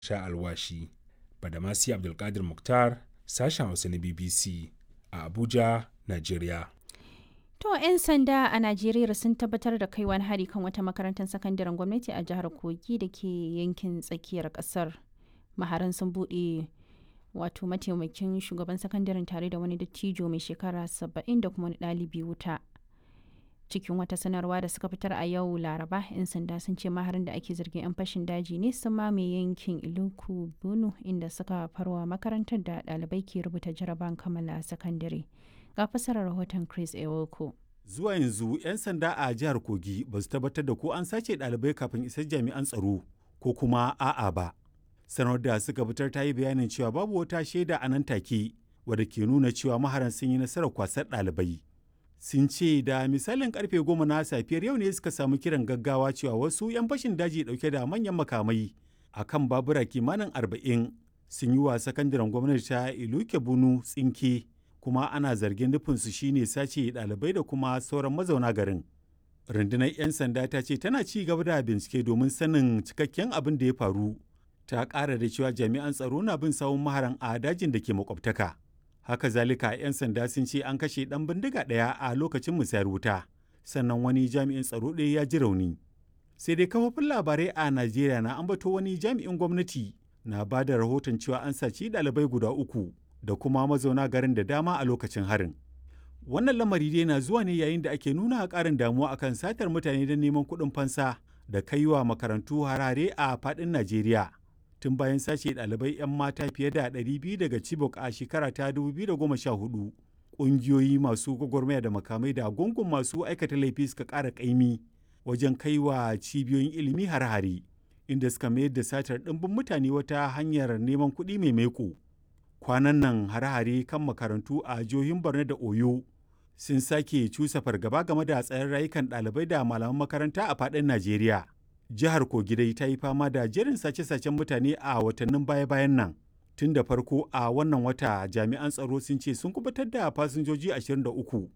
sha alwashi. Badamasi Abdulkadir Mukhtar, sashen Hausa na BBC a Abuja, Najeriya. To 'yan sanda a Najeriya sun tabbatar da kai wani hari kan wata makarantar sakandaren gwamnati a jihar Kogi da ke yankin tsakiyar kasar. Maharan sun buɗe wato mataimakin shugaban sakandaren tare da wani dattijo mai shekara 70 da kuma wani ɗalibi wuta. Cikin wata sanarwa da suka fitar a yau Laraba, 'yan sanda sun ce maharin da ake zargin 'yan fashin daji ne sun mamaye yankin Iluku Bunu inda suka farwa makarantar da ɗalibai ke rubuta jaraban kammala sakandare. Ga fasarar rahoton Chris Ewoko. Zuwa yanzu 'yan sanda a jihar Kogi ba su tabbatar da ko an sace ɗalibai kafin isar jami'an tsaro ko kuma a'a ba. Sanar da suka fitar ta yi bayanin cewa babu wata shaida a nan take wadda ke nuna cewa maharan sun yi nasarar kwasar ɗalibai. Sun ce da misalin karfe goma na safiyar yau ne suka samu kiran gaggawa cewa wasu 'yan fashin daji ɗauke da manyan makamai a kan babura kimanin arba'in sun yi wa sakandaren gwamnati ta Iluke Bunu tsinke kuma ana zargin nufinsu shine sace ɗalibai da kuma sauran mazauna garin. Rundunar 'yan sanda ta ce tana ci gaba da bincike domin sanin cikakken abin da ya faru. Ta ƙara da cewa jami'an tsaro na bin sawun maharan a dajin da ke makwabtaka. Haka zalika 'yan sanda sun ce an kashe ɗan bindiga ɗaya a lokacin musayar wuta, sannan wani jami'in tsaro ɗaya ya ji rauni. Sai dai kafofin labarai a Najeriya na ambato wani jami'in gwamnati na ba da rahoton cewa an saci ɗalibai guda uku da kuma mazauna garin da dama a lokacin harin. Wannan lamari dai na zuwa ne yayin da ake nuna ƙarin damuwa akan satar mutane don neman kuɗin fansa da kaiwa makarantu harare a faɗin Najeriya. Tun bayan sace ɗalibai 'yan mata fiye da 200 daga Chibok a shekara ta 2014, ƙungiyoyi masu gwagwarmaya da makamai da gungun masu aikata laifi suka ƙara ƙaimi wajen kaiwa cibiyoyin ilimi har-hare, inda suka mayar da satar ɗimbin mutane wata hanyar neman kuɗi mai maiko. kwanan nan hare-hare kan makarantu a jihohin borno da oyo sun sake cusa fargaba game da tsayin rayukan ɗalibai da malaman makaranta a faɗin najeriya jihar kogi dai ta yi fama da jerin sace-sacen mutane a watannin baya-bayan nan tun da farko a wannan wata jami'an tsaro sun ce sun kubutar da fasinjoji 23